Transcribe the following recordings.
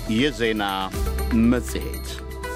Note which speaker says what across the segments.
Speaker 1: የዜና መጽሔት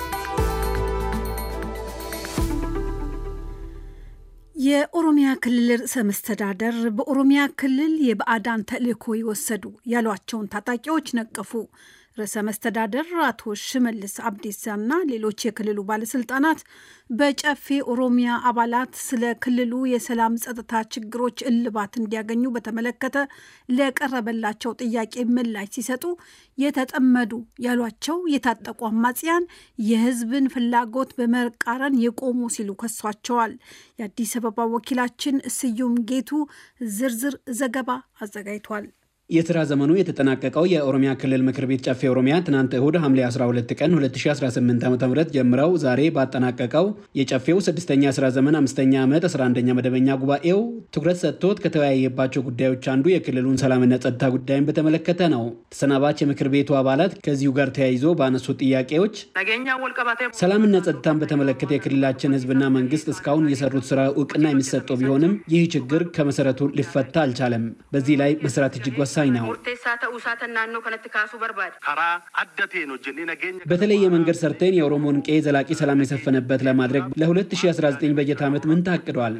Speaker 2: የኦሮሚያ ክልል ርዕሰ መስተዳደር በኦሮሚያ ክልል የባዕዳን ተልዕኮ የወሰዱ ያሏቸውን ታጣቂዎች ነቀፉ። ርዕሰ መስተዳደር አቶ ሽመልስ አብዲሳና ሌሎች የክልሉ ባለስልጣናት በጨፌ ኦሮሚያ አባላት ስለ ክልሉ የሰላም ጸጥታ ችግሮች እልባት እንዲያገኙ በተመለከተ ለቀረበላቸው ጥያቄ ምላሽ ሲሰጡ የተጠመዱ ያሏቸው የታጠቁ አማጽያን የሕዝብን ፍላጎት በመቃረን የቆሙ ሲሉ ከሷቸዋል። የአዲስ አበባ ወኪላችን ስዩም ጌቱ ዝርዝር ዘገባ አዘጋጅቷል።
Speaker 3: የስራ ዘመኑ የተጠናቀቀው የኦሮሚያ ክልል ምክር ቤት ጨፌ ኦሮሚያ ትናንት እሁድ ሐምሌ 12 ቀን 2018 ዓ ም ጀምረው ዛሬ ባጠናቀቀው የጨፌው ስድስተኛ የስራ ዘመን አምስተኛ ዓመት 11ኛ መደበኛ ጉባኤው ትኩረት ሰጥቶት ከተወያየባቸው ጉዳዮች አንዱ የክልሉን ሰላምና ጸጥታ ጉዳይን በተመለከተ ነው። ተሰናባች የምክር ቤቱ አባላት ከዚሁ ጋር ተያይዞ ባነሱት ጥያቄዎች ሰላምና ጸጥታን በተመለከተ የክልላችን ህዝብና መንግስት እስካሁን የሰሩት ስራ እውቅና የሚሰጠው ቢሆንም ይህ ችግር ከመሰረቱ ሊፈታ አልቻለም። በዚህ ላይ መስራት እጅግ ወሳኝ ነው። በተለየ መንገድ ሰርተን የኦሮሞን ቄ ዘላቂ ሰላም የሰፈነበት ለማድረግ ለ2019 በጀት ዓመት ምን ታቅዷል?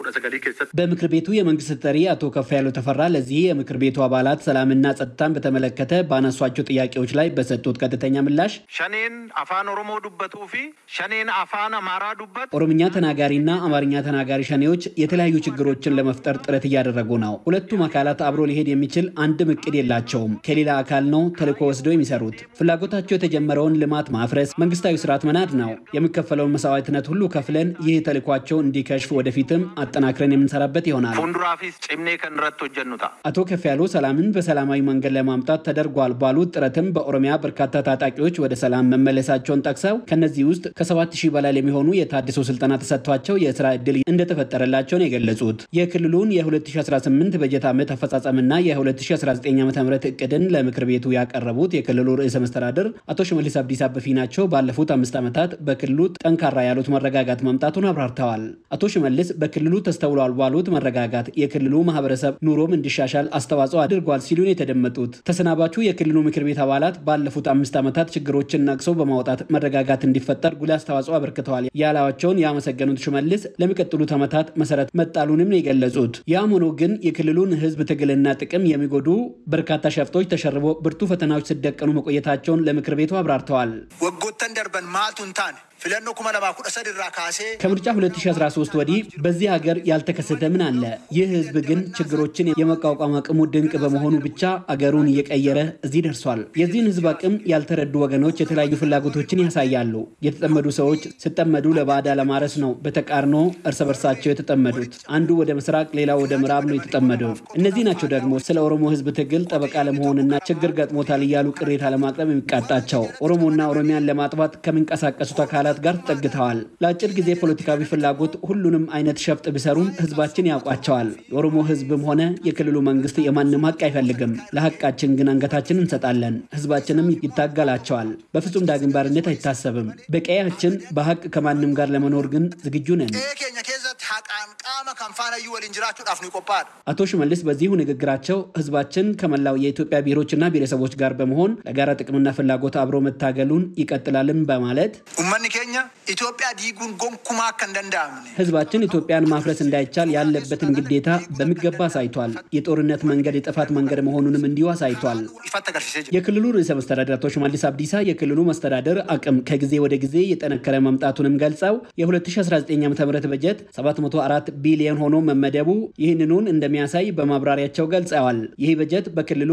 Speaker 3: በምክር ቤቱ የመንግስት ተጠሪ አቶ ከፍያለው ተፈራ ለዚህ የምክር ቤቱ አባላት ሰላምና ጸጥታን በተመለከተ ባነሷቸው ጥያቄዎች ላይ በሰጡት ቀጥተኛ ምላሽ
Speaker 4: ሸኔን አፋን ኦሮሞ ዱበቱ ፊ ሸኔን አፋን አማራ ዱበት
Speaker 3: ኦሮምኛ ተናጋሪና አማርኛ ተናጋሪ ሸኔዎች የተለያዩ ችግሮችን ለመፍጠር ጥረት እያደረጉ ነው። ሁለቱም አካላት አብሮ ሊሄድ የሚችል አንድም እቅድ የላቸውም። ከሌላ አካል ነው ተልዕኮ ወስደው የሚሰሩት። ፍላጎታቸው የተጀመረውን ልማት ማፍረስ፣ መንግስታዊ ስርዓት መናድ ነው። የሚከፈለውን መስዋዕትነት ሁሉ ከፍለን ይህ ተልዕኳቸው እንዲከሽፍ ወደፊትም አጠናክረን የምንሰራበት ይሆናል።
Speaker 4: ፉንዱራፊስ ጭምኔ ከንረት ሆጀኑታ
Speaker 3: አቶ ከፍያለው ሰላምን በሰላማዊ መንገድ ለማምጣት ተደርጓል ባሉት ጥረትም በኦሮሚያ በርካታ ታጣቂዎች ወደ ሰላም መመለሳቸውን ጠቅሰው ከነዚህ ውስጥ ከሰባት ሺህ በላይ የሚሆኑ የታድሶ ስልጠና ተሰጥቷቸው የስራ ዕድል እንደተፈጠረላቸው ነው የገለጹት። የክልሉን የ2018 በጀት ዓመት አፈጻጸምና የ2019 ዓ ም እቅድን ለምክር ቤቱ ያቀረቡት የክልሉ ርዕሰ መስተዳድር አቶ ሽመልስ አብዲሳ በፊናቸው ባለፉት አምስት ዓመታት በክልሉ ጠንካራ ያሉት መረጋጋት መምጣቱን አብራርተዋል። አቶ ሽመልስ በክልሉ ተስተውሏል ባሉት መረጋጋት የክልሉ ማህበረሰብ ኑሮም እንዲሻሻል አስተዋጽኦ አድርጓል ሲሉን የተደመጡት ተሰናባቹ የክልሉ ምክር ቤት አባላት ባለፉት አምስት ዓመታት ችግሮችን ነቅሰው በማውጣት መረጋጋት እንዲፈጠር ጉልህ አስተዋጽኦ አበርክተዋል ያላቸውን ያመሰገኑት ሽመልስ ለሚቀጥሉት ዓመታት መሰረት መጣሉንም ነው የገለጹት። ያም ሆኖ ግን የክልሉን ህዝብ ትግልና ጥቅም የሚጎዱ በርካታ ሸፍጦች ተሸርቦ ብርቱ ፈተናዎች ሲደቀኑ መቆየታቸውን ለምክር ቤቱ አብራርተዋል።
Speaker 5: ወጎተን ደርበን ማልቱን ታን ፊለኖ ኩመ ለማ ኩደ ሰድራ ካሴ
Speaker 3: ከምርጫ 2013 ወዲህ በዚህ ሀገር ያልተከሰተ ምን አለ? ይህ ህዝብ ግን ችግሮችን የመቋቋም አቅሙ ድንቅ በመሆኑ ብቻ አገሩን እየቀየረ እዚህ ደርሷል። የዚህን ህዝብ አቅም ያልተረዱ ወገኖች የተለያዩ ፍላጎቶችን ያሳያሉ። የተጠመዱ ሰዎች ሲጠመዱ ለባዕዳ ለማረስ ነው በተቃርኖ እርስ በርሳቸው የተጠመዱት። አንዱ ወደ ምስራቅ፣ ሌላው ወደ ምዕራብ ነው የተጠመደው። እነዚህ ናቸው ደግሞ ስለ ኦሮሞ ህዝብ ትግል ጠበቃ ለመሆንና ችግር ገጥሞታል እያሉ ቅሬታ ለማቅረብ የሚቃጣቸው ኦሮሞና ኦሮሚያን ለማጥፋት ከሚንቀሳቀሱት አካላት ጋር ተጠግተዋል። ለአጭር ጊዜ ፖለቲካዊ ፍላጎት ሁሉንም አይነት ሸፍጥ ቢሰሩም ህዝባችን ያውቋቸዋል። የኦሮሞ ህዝብም ሆነ የክልሉ መንግስት የማንም ሀቅ አይፈልግም። ለሀቃችን ግን አንገታችን እንሰጣለን። ህዝባችንም ይታገላቸዋል። በፍጹም ዳግም ባርነት አይታሰብም። በቀያችን በሀቅ ከማንም ጋር ለመኖር ግን ዝግጁ ነን።
Speaker 5: ኬኛ ኬዘት ሀቃን ቃመ ከንፋነዩ ወሊን ጅራቹudhaaf nu qophaadha
Speaker 3: አቶ ሽመልስ በዚሁ ንግግራቸው ህዝባችን ከመላው የኢትዮጵያ ብሔሮችና ብሔረሰቦች ጋር በመሆን ለጋራ ጥቅምና ፍላጎት አብሮ መታገሉን ይቀጥላልም በማለት
Speaker 5: ኡመኒ ኬኛ ኢትዮጵያ ዲጉን ጎንኩማ አከ እንደንዳምነ
Speaker 3: ህዝባችን ኢትዮጵያን ማፍረስ እንዳይቻል ያለበትን ግዴታ በሚገባ አሳይቷል። የጦርነት መንገድ የጥፋት መንገድ መሆኑንም እንዲሁ አሳይቷል።
Speaker 5: ኢፈት አገርሲሴ ጅራ
Speaker 3: የክልሉ ርዕሰ መስተዳደር አቶ ሽመልስ አብዲሳ የክልሉ መስተዳደር አቅም ከጊዜ ወደ ጊዜ የጠነከረ መምጣቱንም ገልጸው የ2019 ዓ ም በጀት 704 ቢሊዮን ሆኖ መመደቡ ይህንኑን እንደሚያሳይ በማብራሪያቸው ገልጸዋል። ይህ በጀት በክልሉ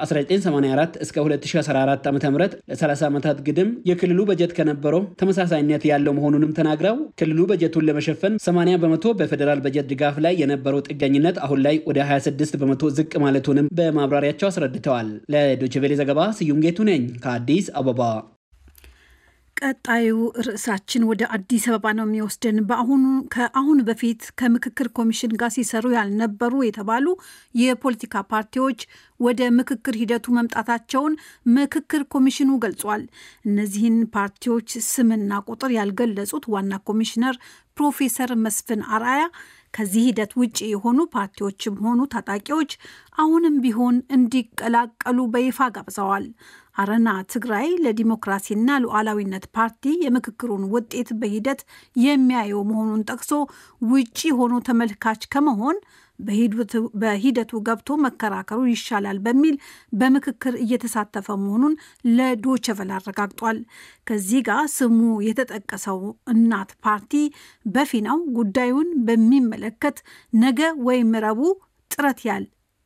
Speaker 3: ከ1984 እስከ 2014 ዓ ም ለ30 ዓመታት ግድም የክልሉ በጀት ከነበረው ተመሳሳይነት ያለው መሆኑንም ተናግረው ክልሉ በጀቱን ለመሸፈን 80 በመቶ በፌዴራል በጀት ድጋፍ ላይ የነበረው ጥገኝነት አሁን ላይ ወደ 26 በመቶ ዝቅ ማለቱንም በማብራሪያቸው አስረድተዋል። ለዶይቼ ቬለ ዘገባ ስዩም ጌቱ ነኝ ከአዲስ አበባ።
Speaker 2: ቀጣዩ ርዕሳችን ወደ አዲስ አበባ ነው የሚወስድን። በአሁኑ ከአሁን በፊት ከምክክር ኮሚሽን ጋር ሲሰሩ ያልነበሩ የተባሉ የፖለቲካ ፓርቲዎች ወደ ምክክር ሂደቱ መምጣታቸውን ምክክር ኮሚሽኑ ገልጿል። እነዚህን ፓርቲዎች ስምና ቁጥር ያልገለጹት ዋና ኮሚሽነር ፕሮፌሰር መስፍን አርአያ ከዚህ ሂደት ውጭ የሆኑ ፓርቲዎችም ሆኑ ታጣቂዎች አሁንም ቢሆን እንዲቀላቀሉ በይፋ ጋብዘዋል። አረና ትግራይ ለዲሞክራሲና ሉዓላዊነት ፓርቲ የምክክሩን ውጤት በሂደት የሚያየው መሆኑን ጠቅሶ ውጪ ሆኖ ተመልካች ከመሆን በሂደቱ ገብቶ መከራከሩ ይሻላል በሚል በምክክር እየተሳተፈ መሆኑን ለዶቸቨል አረጋግጧል። ከዚህ ጋር ስሙ የተጠቀሰው እናት ፓርቲ በፊናው ጉዳዩን በሚመለከት ነገ ወይም ረቡዕ ጥረት ያል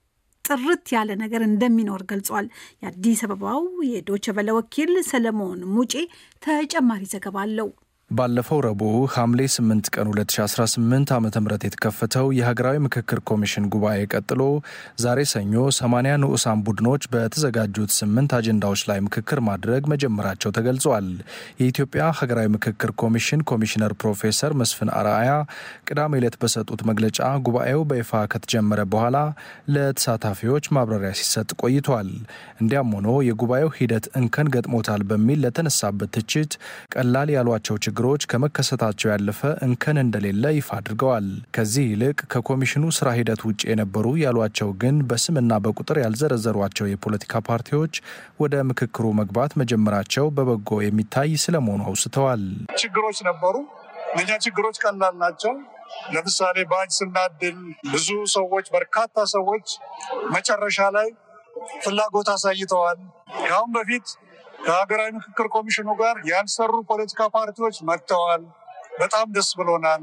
Speaker 2: ጥርት ያለ ነገር እንደሚኖር ገልጿል። የአዲስ አበባው የዶቸቨለ ወኪል ሰለሞን ሙጬ ተጨማሪ ዘገባ አለው።
Speaker 6: ባለፈው ረቡዕ ሐምሌ 8 ቀን 2018 ዓ ም የተከፈተው የሀገራዊ ምክክር ኮሚሽን ጉባኤ ቀጥሎ ዛሬ ሰኞ 80 ንዑሳን ቡድኖች በተዘጋጁት ስምንት አጀንዳዎች ላይ ምክክር ማድረግ መጀመራቸው ተገልጿል። የኢትዮጵያ ሀገራዊ ምክክር ኮሚሽን ኮሚሽነር ፕሮፌሰር መስፍን አርአያ ቅዳሜ ዕለት በሰጡት መግለጫ ጉባኤው በይፋ ከተጀመረ በኋላ ለተሳታፊዎች ማብራሪያ ሲሰጥ ቆይቷል። እንዲያም ሆኖ የጉባኤው ሂደት እንከን ገጥሞታል በሚል ለተነሳበት ትችት ቀላል ያሏቸው ችግሮች ችግሮች ከመከሰታቸው ያለፈ እንከን እንደሌለ ይፋ አድርገዋል። ከዚህ ይልቅ ከኮሚሽኑ ስራ ሂደት ውጭ የነበሩ ያሏቸው ግን በስምና በቁጥር ያልዘረዘሯቸው የፖለቲካ ፓርቲዎች ወደ ምክክሩ መግባት መጀመራቸው በበጎ የሚታይ ስለመሆኑ አውስተዋል።
Speaker 7: ችግሮች ነበሩ። እነኛ ችግሮች ቀላል ናቸው። ለምሳሌ ባጅ ስናድል ብዙ ሰዎች በርካታ ሰዎች መጨረሻ ላይ ፍላጎት አሳይተዋል። ከአሁን በፊት ከሀገራዊ ምክክር ኮሚሽኑ ጋር ያልሰሩ ፖለቲካ ፓርቲዎች መጥተዋል። በጣም ደስ ብሎናል።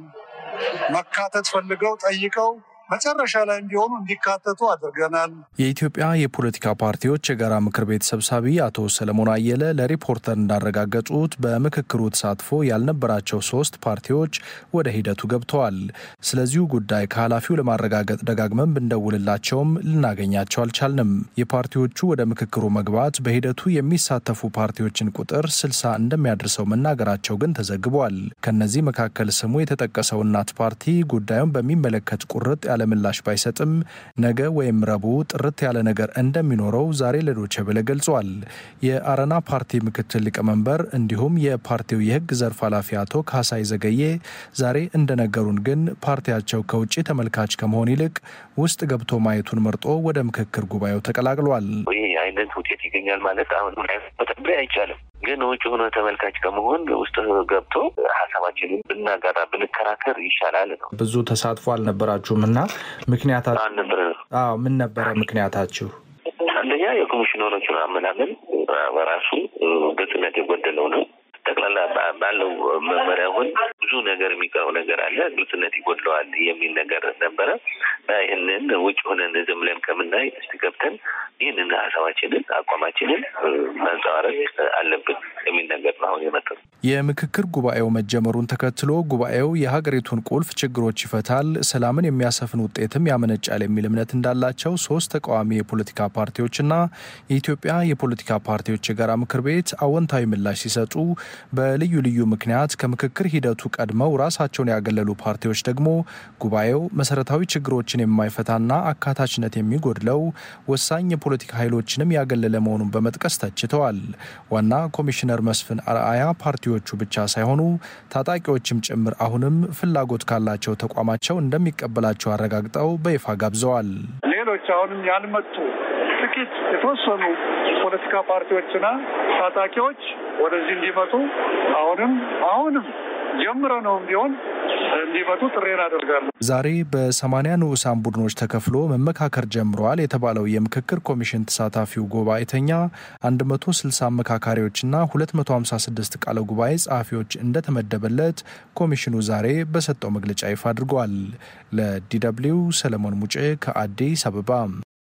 Speaker 7: መካተት ፈልገው ጠይቀው መጨረሻ ላይ እንዲሆኑ እንዲካተቱ አድርገናል።
Speaker 6: የኢትዮጵያ የፖለቲካ ፓርቲዎች የጋራ ምክር ቤት ሰብሳቢ አቶ ሰለሞን አየለ ለሪፖርተር እንዳረጋገጡት በምክክሩ ተሳትፎ ያልነበራቸው ሶስት ፓርቲዎች ወደ ሂደቱ ገብተዋል። ስለዚሁ ጉዳይ ከኃላፊው ለማረጋገጥ ደጋግመን ብንደውልላቸውም ልናገኛቸው አልቻልንም። የፓርቲዎቹ ወደ ምክክሩ መግባት በሂደቱ የሚሳተፉ ፓርቲዎችን ቁጥር ስልሳ እንደሚያደርሰው መናገራቸው ግን ተዘግቧል። ከነዚህ መካከል ስሙ የተጠቀሰው እናት ፓርቲ ጉዳዩን በሚመለከት ቁርጥ ያለ ምላሽ ባይሰጥም ነገ ወይም ረቡዕ ጥርት ያለ ነገር እንደሚኖረው ዛሬ ለዶቼ ቬለ ገልጿል። የአረና ፓርቲ ምክትል ሊቀመንበር እንዲሁም የፓርቲው የሕግ ዘርፍ ኃላፊ አቶ ካሳይ ዘገዬ ዛሬ እንደነገሩን ግን ፓርቲያቸው ከውጭ ተመልካች ከመሆን ይልቅ ውስጥ ገብቶ ማየቱን መርጦ ወደ ምክክር ጉባኤው ተቀላቅሏል።
Speaker 8: ይህ አይነት ውጤት ይገኛል ማለት አሁን መጠበቅ አይቻልም። ግን ውጭ ሆኖ ተመልካች ከመሆን ውስጥ ገብቶ ሀሳባችንን ብናጋራ ብንከራከር ይሻላል ነው።
Speaker 6: ብዙ ተሳትፎ አልነበራችሁም እና ምክንያታችሁ
Speaker 8: አልነበረ
Speaker 6: አዎ ምን ነበረ ምክንያታችሁ?
Speaker 8: አንደኛ የኮሚሽነሮቹን አመላመን በራሱ ግልጽነት የጎደለው ነው። ጠቅላላ ባለው መመሪያ አሁን ብዙ ነገር የሚቀረው ነገር አለ፣ ግልጽነት ይጎድለዋል የሚል ነገር ነበረ። ይህንን ውጭ ሆነን ዝም ብለን ከምናይ እስቲ ገብተን ይህንን ሀሳባችንን አቋማችንን ማንጸባረቅ አለብን የሚል ነገር ነው አሁን የመጣው።
Speaker 6: የምክክር ጉባኤው መጀመሩን ተከትሎ ጉባኤው የሀገሪቱን ቁልፍ ችግሮች ይፈታል፣ ሰላምን የሚያሰፍን ውጤትም ያመነጫል የሚል እምነት እንዳላቸው ሶስት ተቃዋሚ የፖለቲካ ፓርቲዎችና የኢትዮጵያ የፖለቲካ ፓርቲዎች የጋራ ምክር ቤት አዎንታዊ ምላሽ ሲሰጡ በልዩ ልዩ ምክንያት ከምክክር ሂደቱ ቀድመው ራሳቸውን ያገለሉ ፓርቲዎች ደግሞ ጉባኤው መሰረታዊ ችግሮችን የማይፈታና አካታችነት የሚጎድለው ወሳኝ የፖለቲካ ኃይሎችንም ያገለለ መሆኑን በመጥቀስ ተችተዋል። ዋና ኮሚሽነር መስፍን አርአያ ፓርቲዎቹ ብቻ ሳይሆኑ ታጣቂዎችም ጭምር አሁንም ፍላጎት ካላቸው ተቋማቸው እንደሚቀበላቸው አረጋግጠው በይፋ ጋብዘዋል።
Speaker 7: ሌሎች አሁንም ያልመጡ ጥቂት የተወሰኑ ፖለቲካ ፓርቲዎችና ታጣቂዎች ወደዚህ እንዲመጡ አሁንም አሁንም ጀምረ ነው ቢሆን እንዲመጡ ጥሬን አደርጋለሁ።
Speaker 6: ዛሬ በሰማኒያ ንዑሳን ቡድኖች ተከፍሎ መመካከር ጀምረዋል የተባለው የምክክር ኮሚሽን ተሳታፊው ጉባኤተኛ 160 አመካካሪዎችና 256 ቃለ ጉባኤ ጸሐፊዎች እንደተመደበለት ኮሚሽኑ ዛሬ በሰጠው መግለጫ ይፋ አድርጓል። ለዲደብሊው ሰለሞን ሙጬ ከአዲስ አበባ።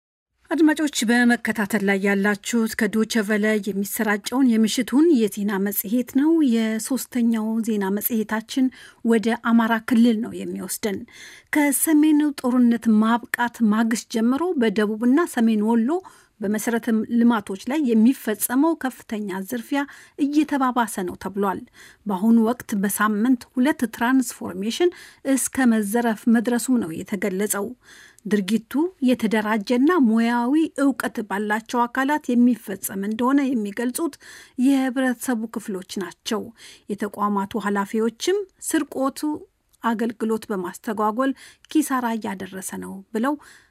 Speaker 2: አድማጮች በመከታተል ላይ ያላችሁት ከዶቸ ቨለ የሚሰራጨውን የምሽቱን የዜና መጽሔት ነው። የሶስተኛው ዜና መጽሔታችን ወደ አማራ ክልል ነው የሚወስደን። ከሰሜኑ ጦርነት ማብቃት ማግስት ጀምሮ በደቡብና ሰሜን ወሎ በመሰረተ ልማቶች ላይ የሚፈጸመው ከፍተኛ ዝርፊያ እየተባባሰ ነው ተብሏል። በአሁኑ ወቅት በሳምንት ሁለት ትራንስፎርሜሽን እስከ መዘረፍ መድረሱም ነው የተገለጸው። ድርጊቱ የተደራጀና ሙያዊ እውቀት ባላቸው አካላት የሚፈጸም እንደሆነ የሚገልጹት የህብረተሰቡ ክፍሎች ናቸው። የተቋማቱ ኃላፊዎችም ስርቆቱ አገልግሎት በማስተጓጎል ኪሳራ እያደረሰ ነው ብለው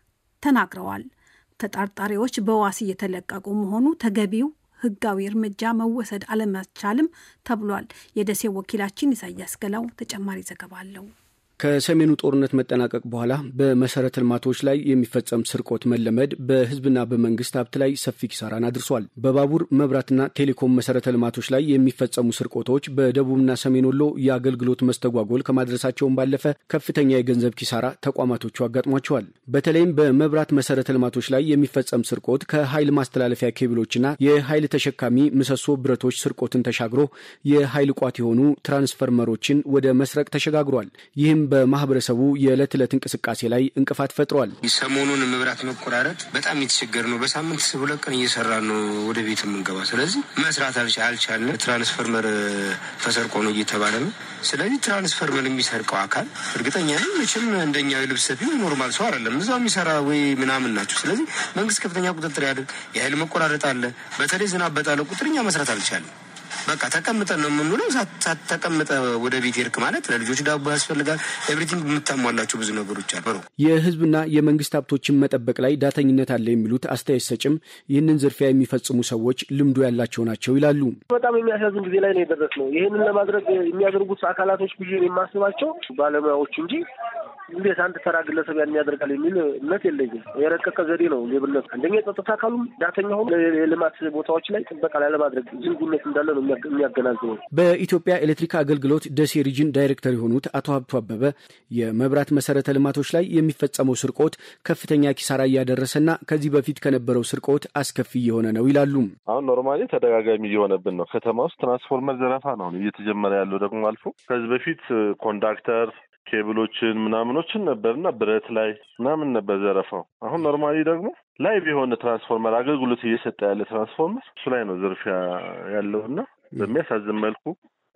Speaker 2: ተናግረዋል። ተጠርጣሪዎች በዋስ እየተለቀቁ መሆኑ ተገቢው ሕጋዊ እርምጃ መወሰድ አለመቻልም ተብሏል። የደሴ ወኪላችን ኢሳያስ ገላው ተጨማሪ ዘገባ አለው።
Speaker 9: ከሰሜኑ ጦርነት መጠናቀቅ በኋላ በመሰረተ ልማቶች ላይ የሚፈጸም ስርቆት መለመድ በህዝብና በመንግስት ሀብት ላይ ሰፊ ኪሳራን አድርሷል። በባቡር መብራትና ቴሌኮም መሰረተ ልማቶች ላይ የሚፈጸሙ ስርቆቶች በደቡብና ሰሜን ወሎ የአገልግሎት መስተጓጎል ከማድረሳቸውን ባለፈ ከፍተኛ የገንዘብ ኪሳራ ተቋማቶቹ አጋጥሟቸዋል። በተለይም በመብራት መሰረተ ልማቶች ላይ የሚፈጸም ስርቆት ከኃይል ማስተላለፊያ ኬብሎችና የኃይል ተሸካሚ ምሰሶ ብረቶች ስርቆትን ተሻግሮ የኃይል ቋት የሆኑ ትራንስፈርመሮችን ወደ መስረቅ ተሸጋግሯል። ይህም በማህበረሰቡ የዕለት ዕለት እንቅስቃሴ ላይ እንቅፋት ፈጥሯል።
Speaker 10: ሰሞኑን መብራት መቆራረጥ በጣም የተቸገር ነው። በሳምንት ሁለት ቀን እየሰራ ነው ወደ ቤት የምንገባ። ስለዚህ መስራት አልቻልንም። ትራንስፈርመር ተሰርቆ ነው እየተባለ ነው። ስለዚህ ትራንስፈርመር የሚሰርቀው አካል እርግጠኛ ነኝ መቼም እንደኛ የልብስ ሰፊ ኖርማል ሰው አይደለም። እዛው የሚሰራ ወይ ምናምን ናቸው። ስለዚህ መንግስት ከፍተኛ ቁጥጥር ያድርግ። የኃይል መቆራረጥ አለ። በተለይ ዝናብ በጣለ ቁጥር እኛ መስራት አልቻለም። በቃ ተቀምጠን ነው የምንውለው። ተቀምጠ ወደ ቤት ሄድክ ማለት ለልጆች ዳቦ ያስፈልጋል። ኤቭሪቲንግ የምታሟላቸው ብዙ ነገሮች አሉ።
Speaker 9: የህዝብና የመንግስት ሀብቶችን መጠበቅ ላይ ዳተኝነት አለ የሚሉት አስተያየት ሰጭም ይህንን ዝርፊያ የሚፈጽሙ ሰዎች ልምዱ ያላቸው ናቸው ይላሉ።
Speaker 11: በጣም የሚያሳዝን ጊዜ ላይ ነው የደረስነው። ይህንን ለማድረግ የሚያደርጉት አካላቶች ብዬ የማስባቸው ባለሙያዎች እንጂ እንዴት አንድ ተራ ግለሰብ ያን ያደርጋል የሚል እምነት የለኝም። የረቀቀ ዘዴ ነው ሌብነት። አንደኛ የጸጥታ አካሉም ዳተኛ ሆኖ የልማት ቦታዎች ላይ ጥበቃ ላይ ለማድረግ ዝንጉነት እንዳለ ነው የሚያገናዝበው።
Speaker 9: በኢትዮጵያ ኤሌክትሪክ አገልግሎት ደሴ ሪጅን ዳይሬክተር የሆኑት አቶ ሀብቱ አበበ የመብራት መሰረተ ልማቶች ላይ የሚፈጸመው ስርቆት ከፍተኛ ኪሳራ እያደረሰና ከዚህ በፊት ከነበረው ስርቆት አስከፊ እየሆነ ነው ይላሉ።
Speaker 12: አሁን ኖርማሊ ተደጋጋሚ እየሆነብን ነው። ከተማ ውስጥ ትራንስፎርመር ዘረፋ ነው እየተጀመረ ያለው ደግሞ አልፎ ከዚህ በፊት ኮንዳክተር ኬብሎችን ምናምኖችን ነበርና ብረት ላይ ምናምን ነበር ዘረፋው። አሁን ኖርማሊ ደግሞ ላይቭ የሆነ ትራንስፎርመር አገልግሎት እየሰጠ ያለ ትራንስፎርመር እሱ ላይ ነው ዝርፊያ ያለውና በሚያሳዝን መልኩ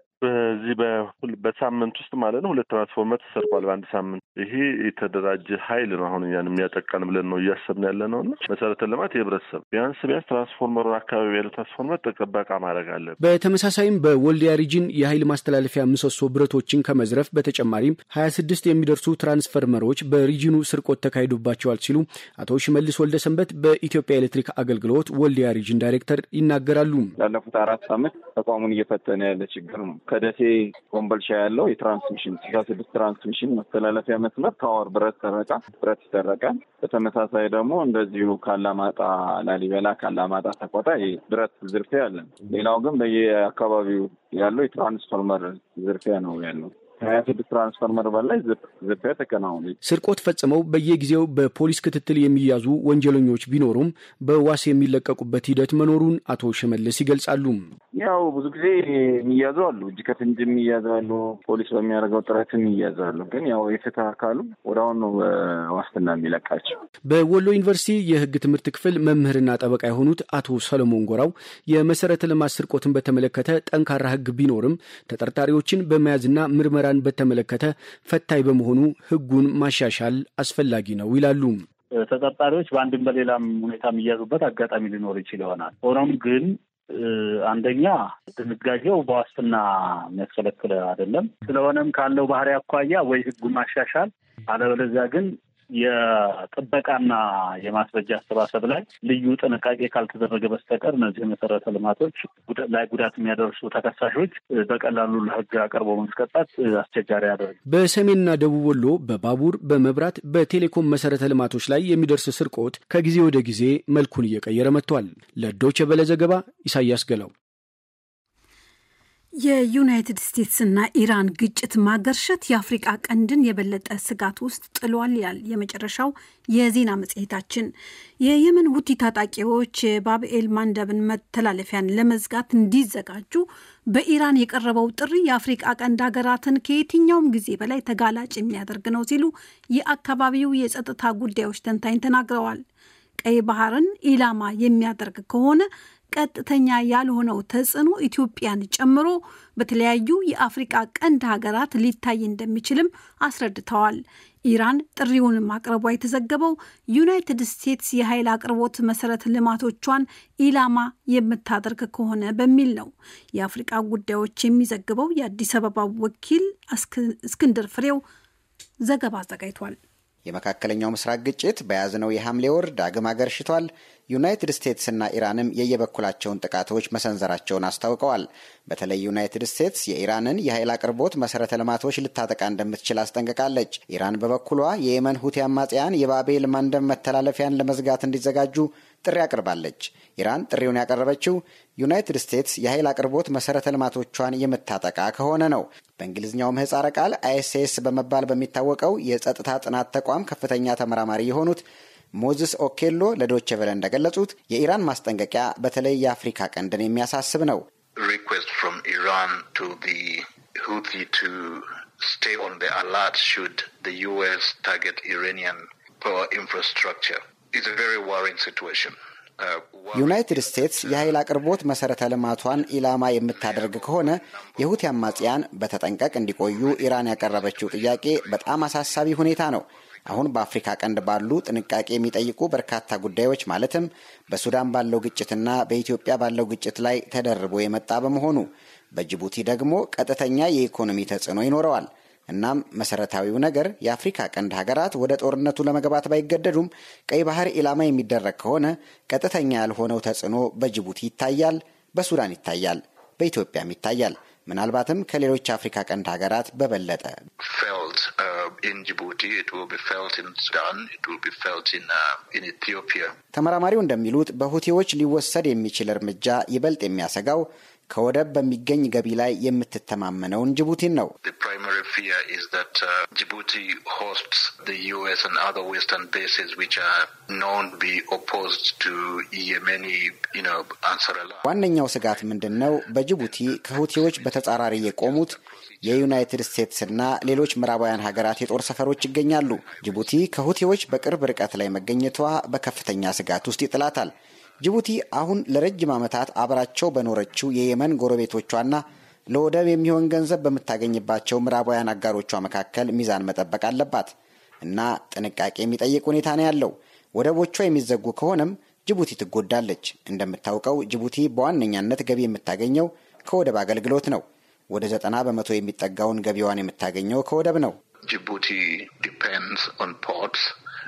Speaker 12: በዚህ በሳምንት ውስጥ ማለት ነው ሁለት ትራንስፎርመር ተሰርቋል በአንድ ሳምንት። ይሄ የተደራጀ ኃይል ነው አሁን እኛን የሚያጠቃን ብለን ነው እያሰብን ያለ ነው እና መሰረተ ልማት የህብረተሰብ ቢያንስ ቢያንስ ትራንስፎርመሩ አካባቢ ያለ ትራንስፎርመር ጥበቃ ማድረግ አለን።
Speaker 9: በተመሳሳይም በወልዲያ ሪጅን የኃይል ማስተላለፊያ ምሰሶ ብረቶችን ከመዝረፍ በተጨማሪም ሀያ ስድስት የሚደርሱ ትራንስፈርመሮች በሪጅኑ ስርቆት ተካሂዶባቸዋል ሲሉ አቶ ሽመልስ ወልደ ሰንበት በኢትዮጵያ ኤሌክትሪክ አገልግሎት ወልዲያ ሪጅን ዳይሬክተር ይናገራሉ።
Speaker 13: ላለፉት አራት ዓመት ተቋሙን እየፈተነ ያለ ችግር ነው። ከደሴ ኮምቦልቻ ያለው የትራንስሚሽን ስልሳ ስድስት ትራንስሚሽን መተላለፊያ መስመር ታወር ብረት ሰረቃ ብረት ይሰረቃል። በተመሳሳይ ደግሞ እንደዚሁ ካላማጣ ላሊበላ፣ ካላማጣ ሰቆጣ ብረት ዝርፊያ አለን። ሌላው ግን በየአካባቢው ያለው የትራንስፎርመር ዝርፊያ ነው ያለው። ሀያ ስድስት ትራንስፎርመር በላይ ዝርፊያ ተከናውኑ።
Speaker 9: ስርቆት ፈጽመው በየጊዜው በፖሊስ ክትትል የሚያዙ ወንጀለኞች ቢኖሩም በዋስ የሚለቀቁበት ሂደት መኖሩን አቶ ሽመልስ ይገልጻሉ።
Speaker 13: ያው ብዙ ጊዜ የሚያዙ አሉ፣ እጅ ከፍንጅ የሚያዙ አሉ፣ ፖሊስ በሚያደርገው ጥረት የሚያዙ አሉ። ግን ያው የፍትህ አካሉ ወደ አሁን ነው ዋስትና የሚለቃቸው።
Speaker 9: በወሎ ዩኒቨርሲቲ የህግ ትምህርት ክፍል መምህርና ጠበቃ የሆኑት አቶ ሰለሞን ጎራው የመሰረተ ልማት ስርቆትን በተመለከተ ጠንካራ ህግ ቢኖርም ተጠርጣሪዎችን በመያዝና ምርመራ በተመለከተ ፈታኝ በመሆኑ ህጉን ማሻሻል አስፈላጊ ነው ይላሉ።
Speaker 14: ተጠርጣሪዎች በአንድም በሌላም ሁኔታ የሚያዙበት አጋጣሚ ሊኖር ይችል ይሆናል። ሆኖም ግን አንደኛ ድንጋጌው በዋስትና የሚያስከለክል አይደለም። ስለሆነም ካለው ባህሪ አኳያ ወይ ህጉን ማሻሻል አለበለዚያ ግን የጥበቃና የማስረጃ አሰባሰብ ላይ ልዩ ጥንቃቄ ካልተደረገ በስተቀር እነዚህ መሰረተ ልማቶች ላይ ጉዳት የሚያደርሱ ተከሳሾች በቀላሉ ለህግ አቅርቦ ማስቀጣት አስቸጋሪ ያደርግ።
Speaker 9: በሰሜንና ደቡብ ወሎ በባቡር በመብራት በቴሌኮም መሰረተ ልማቶች ላይ የሚደርስ ስርቆት ከጊዜ ወደ ጊዜ መልኩን እየቀየረ መጥቷል። ለዶይቼ ቬለ ዘገባ ኢሳያስ ገላው።
Speaker 2: የዩናይትድ ስቴትስና ኢራን ግጭት ማገርሸት የአፍሪቃ ቀንድን የበለጠ ስጋት ውስጥ ጥሏል ይላል የመጨረሻው የዜና መጽሔታችን። የየመን ሁቲ ታጣቂዎች የባብኤል ማንደብን መተላለፊያን ለመዝጋት እንዲዘጋጁ በኢራን የቀረበው ጥሪ የአፍሪቃ ቀንድ ሀገራትን ከየትኛውም ጊዜ በላይ ተጋላጭ የሚያደርግ ነው ሲሉ የአካባቢው የጸጥታ ጉዳዮች ተንታኝ ተናግረዋል። ቀይ ባህርን ኢላማ የሚያደርግ ከሆነ ቀጥተኛ ያልሆነው ተጽዕኖ ኢትዮጵያን ጨምሮ በተለያዩ የአፍሪቃ ቀንድ ሀገራት ሊታይ እንደሚችልም አስረድተዋል። ኢራን ጥሪውን ማቅረቧ የተዘገበው ዩናይትድ ስቴትስ የኃይል አቅርቦት መሰረተ ልማቶቿን ኢላማ የምታደርግ ከሆነ በሚል ነው። የአፍሪቃ ጉዳዮች የሚዘግበው የአዲስ አበባው ወኪል እስክንድር ፍሬው ዘገባ አዘጋጅቷል።
Speaker 15: የመካከለኛው ምስራቅ ግጭት በያዝነው የሐምሌ ወር ዳግም አገርሽቷል። ዩናይትድ ስቴትስና ኢራንም የየበኩላቸውን ጥቃቶች መሰንዘራቸውን አስታውቀዋል። በተለይ ዩናይትድ ስቴትስ የኢራንን የኃይል አቅርቦት መሰረተ ልማቶች ልታጠቃ እንደምትችል አስጠንቅቃለች። ኢራን በበኩሏ የየመን ሁቲ አማጽያን የባቤል ማንደብ መተላለፊያን ለመዝጋት እንዲዘጋጁ ጥሪ አቅርባለች። ኢራን ጥሪውን ያቀረበችው ዩናይትድ ስቴትስ የኃይል አቅርቦት መሰረተ ልማቶቿን የምታጠቃ ከሆነ ነው። በእንግሊዝኛው ምህጻረ ቃል አይኤስኤስ በመባል በሚታወቀው የጸጥታ ጥናት ተቋም ከፍተኛ ተመራማሪ የሆኑት ሞዝስ ኦኬሎ ለዶቼ ቬለ እንደገለጹት የኢራን ማስጠንቀቂያ በተለይ የአፍሪካ ቀንድን የሚያሳስብ ነው።
Speaker 4: request from Iran to the Houthi to stay on the alert should the U.S. target Iranian power infrastructure. It's a very worrying situation.
Speaker 15: ዩናይትድ ስቴትስ የኃይል አቅርቦት መሰረተ ልማቷን ኢላማ የምታደርግ ከሆነ የሁቲ አማጽያን በተጠንቀቅ እንዲቆዩ ኢራን ያቀረበችው ጥያቄ በጣም አሳሳቢ ሁኔታ ነው። አሁን በአፍሪካ ቀንድ ባሉ ጥንቃቄ የሚጠይቁ በርካታ ጉዳዮች ማለትም በሱዳን ባለው ግጭትና በኢትዮጵያ ባለው ግጭት ላይ ተደርቦ የመጣ በመሆኑ በጅቡቲ ደግሞ ቀጥተኛ የኢኮኖሚ ተጽዕኖ ይኖረዋል። እናም መሰረታዊው ነገር የአፍሪካ ቀንድ ሀገራት ወደ ጦርነቱ ለመግባት ባይገደዱም ቀይ ባህር ኢላማ የሚደረግ ከሆነ ቀጥተኛ ያልሆነው ተጽዕኖ በጅቡቲ ይታያል፣ በሱዳን ይታያል፣ በኢትዮጵያም ይታያል። ምናልባትም ከሌሎች አፍሪካ ቀንድ ሀገራት በበለጠ ተመራማሪው እንደሚሉት በሁቲዎች ሊወሰድ የሚችል እርምጃ ይበልጥ የሚያሰጋው ከወደብ በሚገኝ ገቢ ላይ የምትተማመነውን ጅቡቲን ነው። ዋነኛው ስጋት ምንድን ነው? በጅቡቲ ከሁቲዎች በተጻራሪ የቆሙት የዩናይትድ ስቴትስና ሌሎች ምዕራባውያን ሀገራት የጦር ሰፈሮች ይገኛሉ። ጅቡቲ ከሁቲዎች በቅርብ ርቀት ላይ መገኘቷ በከፍተኛ ስጋት ውስጥ ይጥላታል። ጅቡቲ አሁን ለረጅም ዓመታት አብራቸው በኖረችው የየመን ጎረቤቶቿና ለወደብ የሚሆን ገንዘብ በምታገኝባቸው ምዕራባውያን አጋሮቿ መካከል ሚዛን መጠበቅ አለባት እና ጥንቃቄ የሚጠይቅ ሁኔታ ነው ያለው። ወደቦቿ የሚዘጉ ከሆነም ጅቡቲ ትጎዳለች። እንደምታውቀው ጅቡቲ በዋነኛነት ገቢ የምታገኘው ከወደብ አገልግሎት ነው። ወደ ዘጠና በመቶ የሚጠጋውን ገቢዋን የምታገኘው ከወደብ ነው።
Speaker 4: ጅቡቲ ዲፔንድስ ኦን ፖርትስ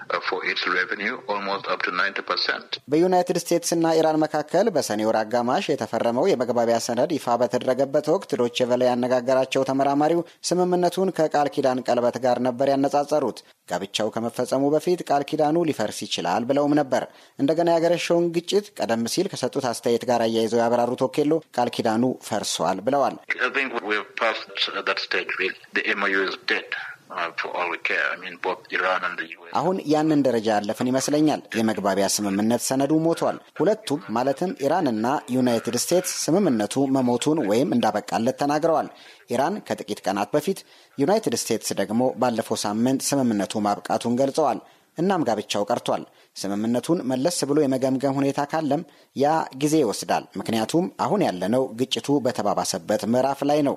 Speaker 15: በዩናይትድ ስቴትስና ኢራን መካከል በሰኔ ወር አጋማሽ የተፈረመው የመግባቢያ ሰነድ ይፋ በተደረገበት ወቅት ዶቼ ቬለ ያነጋገራቸው ተመራማሪው ስምምነቱን ከቃል ኪዳን ቀለበት ጋር ነበር ያነጻጸሩት። ጋብቻው ከመፈጸሙ በፊት ቃል ኪዳኑ ሊፈርስ ይችላል ብለውም ነበር። እንደገና ያገረሸውን ግጭት ቀደም ሲል ከሰጡት አስተያየት ጋር አያይዘው ያበራሩት ወኬሎ ቃል ኪዳኑ ፈርሷል ብለዋል። አሁን ያንን ደረጃ ያለፍን ይመስለኛል። የመግባቢያ ስምምነት ሰነዱ ሞቷል። ሁለቱም ማለትም ኢራንና ዩናይትድ ስቴትስ ስምምነቱ መሞቱን ወይም እንዳበቃለት ተናግረዋል። ኢራን ከጥቂት ቀናት በፊት፣ ዩናይትድ ስቴትስ ደግሞ ባለፈው ሳምንት ስምምነቱ ማብቃቱን ገልጸዋል። እናም ጋብቻው ቀርቷል። ስምምነቱን መለስ ብሎ የመገምገም ሁኔታ ካለም ያ ጊዜ ይወስዳል። ምክንያቱም አሁን ያለነው ግጭቱ በተባባሰበት ምዕራፍ ላይ ነው።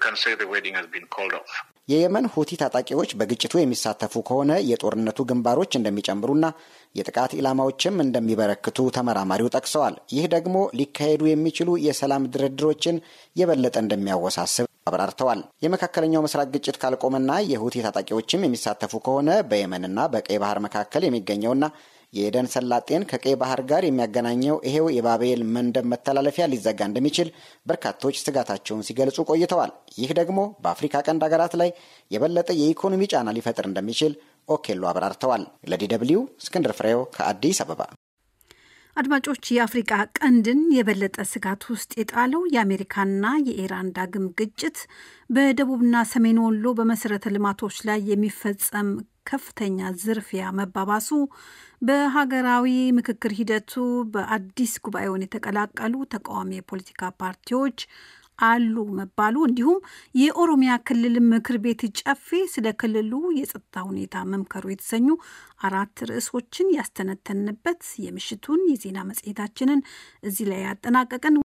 Speaker 15: የየመን ሁቲ ታጣቂዎች በግጭቱ የሚሳተፉ ከሆነ የጦርነቱ ግንባሮች እንደሚጨምሩና የጥቃት ኢላማዎችም እንደሚበረክቱ ተመራማሪው ጠቅሰዋል። ይህ ደግሞ ሊካሄዱ የሚችሉ የሰላም ድርድሮችን የበለጠ እንደሚያወሳስብ አብራርተዋል። የመካከለኛው ምስራቅ ግጭት ካልቆመና የሁቲ ታጣቂዎችም የሚሳተፉ ከሆነ በየመንና በቀይ ባህር መካከል የሚገኘውና የኤደን ሰላጤን ከቀይ ባህር ጋር የሚያገናኘው ይሄው የባቤል መንደብ መተላለፊያ ሊዘጋ እንደሚችል በርካቶች ስጋታቸውን ሲገልጹ ቆይተዋል። ይህ ደግሞ በአፍሪካ ቀንድ ሀገራት ላይ የበለጠ የኢኮኖሚ ጫና ሊፈጥር እንደሚችል ኦኬሎ አብራርተዋል። ለዲ ደብልዩ እስክንድር ፍሬው ከአዲስ አበባ።
Speaker 2: አድማጮች፣ የአፍሪቃ ቀንድን የበለጠ ስጋት ውስጥ የጣለው የአሜሪካና የኢራን ዳግም ግጭት በደቡብና ሰሜን ወሎ በመሰረተ ልማቶች ላይ የሚፈጸም ከፍተኛ ዝርፊያ መባባሱ በሀገራዊ ምክክር ሂደቱ በአዲስ ጉባኤውን የተቀላቀሉ ተቃዋሚ የፖለቲካ ፓርቲዎች አሉ መባሉ እንዲሁም የኦሮሚያ ክልል ምክር ቤት ጨፌ ስለ ክልሉ የጸጥታ ሁኔታ መምከሩ የተሰኙ አራት ርዕሶችን ያስተነተንበት የምሽቱን የዜና መጽሔታችንን እዚህ ላይ ያጠናቀቅን።